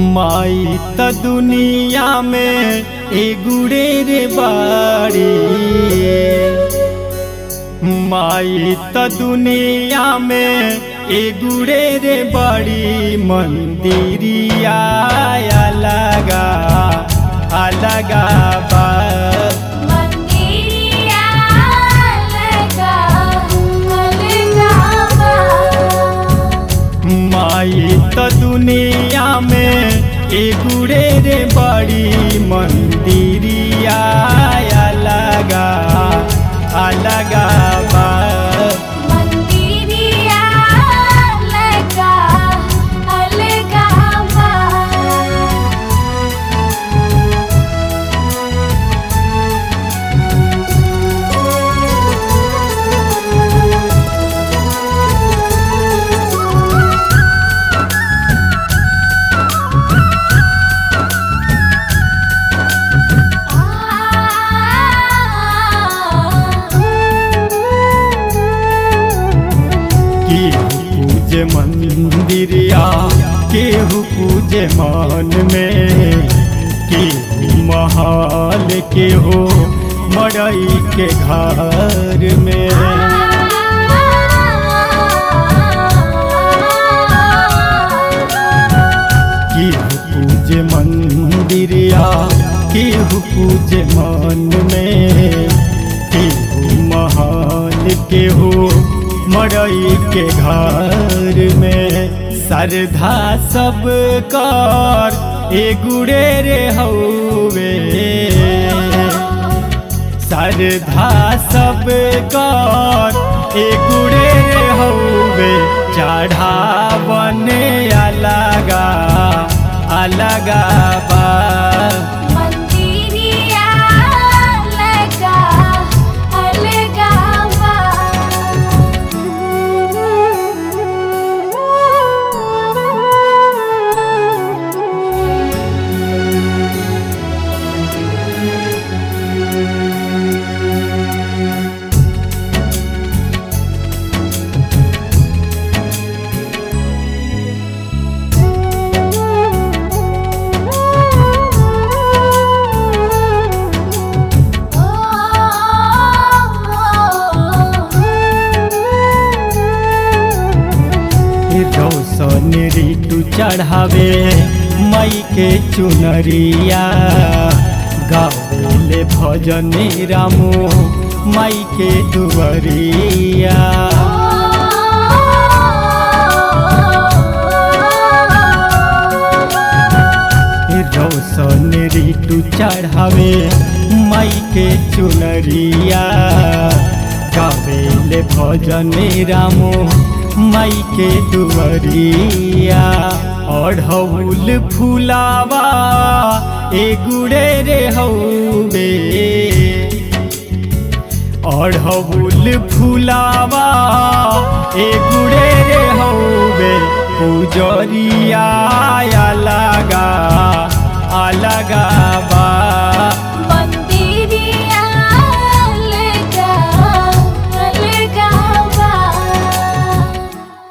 माई त दुनिया में एगुड़े रे बाड़ी माई त दुनिया में एगुड़े रे बड़ी मंदिरिया अलगा अलगा बा मंदिरिया लगा अलगा बा माई त दुनिया में एगुड़े रे बड़ी मंदिरिया अलगा अलगा बा मंदिरिया लगा अलगा बा केहू पूजे मंदिरिया केहू पूजे मन में केहू महल केहू मड़ई के घर में केहू पूजे मंदिरिया केहू पूजे मन में केहू महल केहू मड़ई के घर में श्रद्धा सब कर एगुड़े रे हौवे श्रद्धा सब कर एगुड़े रे हौवे चढ़ावने अलगा अलगा बा मंदिरिया लगा अलगा रौशन ऋतु चढ़ावे मई के चुनरिया गावेले भजन रामो मई के दुवरिया रौशन ऋतु चढ़ावे मई के चुनरिया गावेले भजन रामो मई के दुवरिया अढ़ौल फुलावा एगुड़े रे हौबे अढ़ौल फुलावा एगुड़े रे हौबे पुजरिया अलगा अलगा